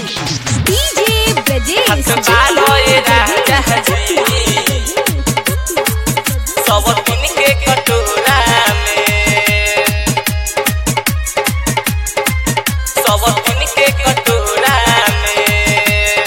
DJ Brajesh बालो ये राजा जी सब दिन के कटोरा में सब दिन के कटोरा में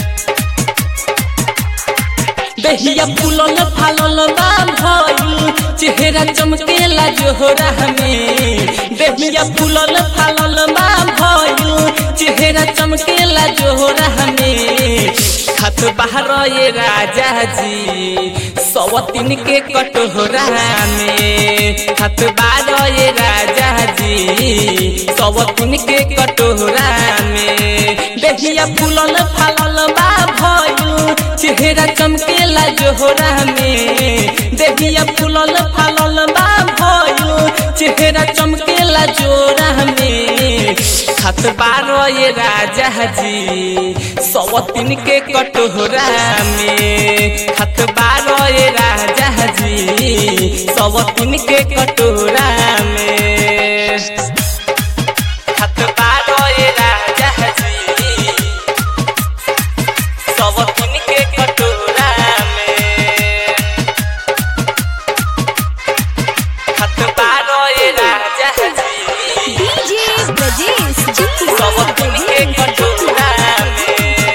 दहिया फूलल फालल बा भइल चेहरा चमकेला जोहरा में दहिया फूलल फालल बा भइल चेहरा चमकेला जोहरा में खत बाहर ये राजा जी सवतीन के कटोरा में खत बाहर ये राजा जी सवतीन के कटोरा में दहिया फूलल फालल बा भइल चेहरा चमकेला जोहरा में देहिया फूलल फालल बा भइल चेहरा चमकेला जोरा में खत बारो ये राजा जी सवतीन के कटोरा में खत बारो ये राजा जी सवतीन के कटोरा में खत बारो ये राजा जी सब दिन के कटोरा में खत बारो ये राजा जी डीजे ब्रजेश सब दिन के कटोरा में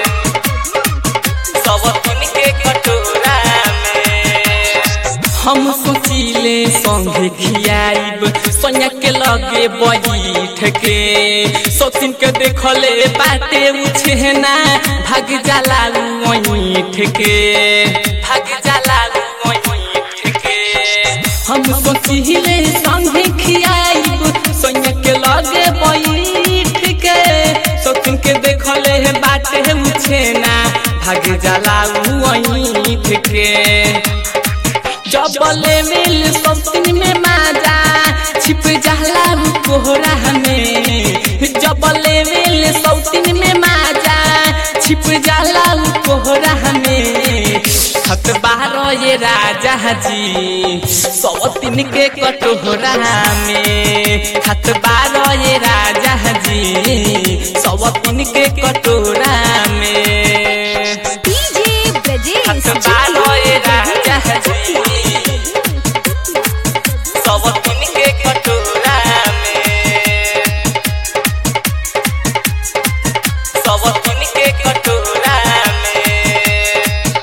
सब दिन के कटोरा में हम सोचिले संगे खियाइब सोनिया के लगे बैठ के सोचिन के देखले बाटे उछेना भाग जाला ओइठ के भाग जाला ओइठ के हम सोचिले संगे खियाइब सोनिया के लगे बैठ के सोचिन के देखले बाटे उछेना भाग जाला ओइठ के जबले मिल सौतिन में माजा छिप जाला उ कोहरा में जबले मिल सौतिन में माजा छिप जाला उ कोहरा में खत बारो ये राजा जी सौतिन के कटोरा में खत बारो ये राजा जी सौतिन के कटोरा में डीजे ब्रजेश खत बारो ये राजा जी सब दिन के कटोरा में सब दिन के कटोरा में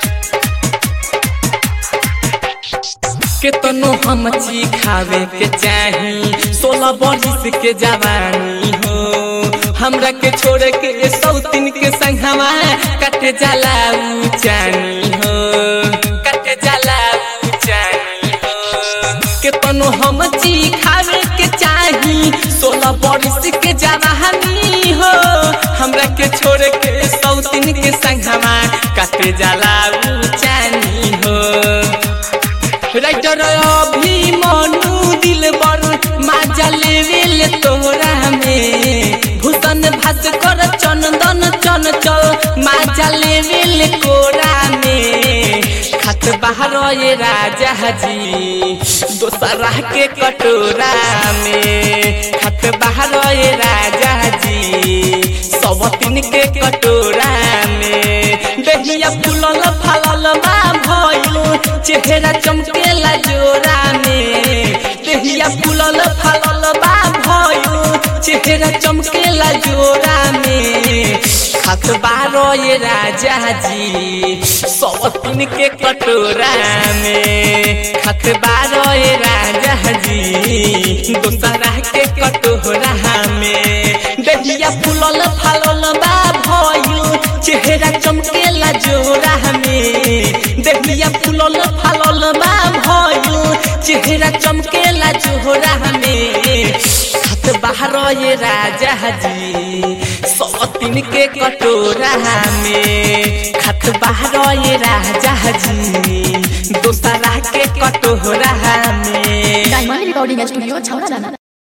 केतनो हम ची खावे के चाही सोलह बरिस के जवानी हो हमरा के छोड़ के सौतिन के संगवा कट जाला उ जानी हो कट जाला उ जानी हो केतनो हम ची खावे के चाही सोलह बरिस के जवानी हो हमरा के छोड़ के सौतिन के संगवा कट जाला उ जानी हो राइटर अभी मनु दिल बर माजा लेवेल तोरा में भूषण भास्कर चंदन चन चल माजा लेवेल कोरा में खत बाहर ये राजा जी दोसरा के कटोरा में खत बाहर ये राजा जी सब तीन के कटोरा में दहिया फूलल फालल बा भइल चेहरा चमकेला जोरा में दहिया फूलल फालल बा भइल चेहरा चमकेला जोरा में खात बारो ये राजा जी सब तीन के कटोरा में खात बारो ये राजा जी दोसरा के कटोरा में दहिया फूलल फालल बा भइल चेहरा चमकेला जोरा में दहिया फूलल फालल बा भइल चेहरा चमकेला जोरा में खत बाहर ये राजा जी सब तीन के कटोरा में खत बाहर ये राजा जी दोसरा के कटोरा में डायमंड रिकॉर्डिंग स्टूडियो छौरा दाना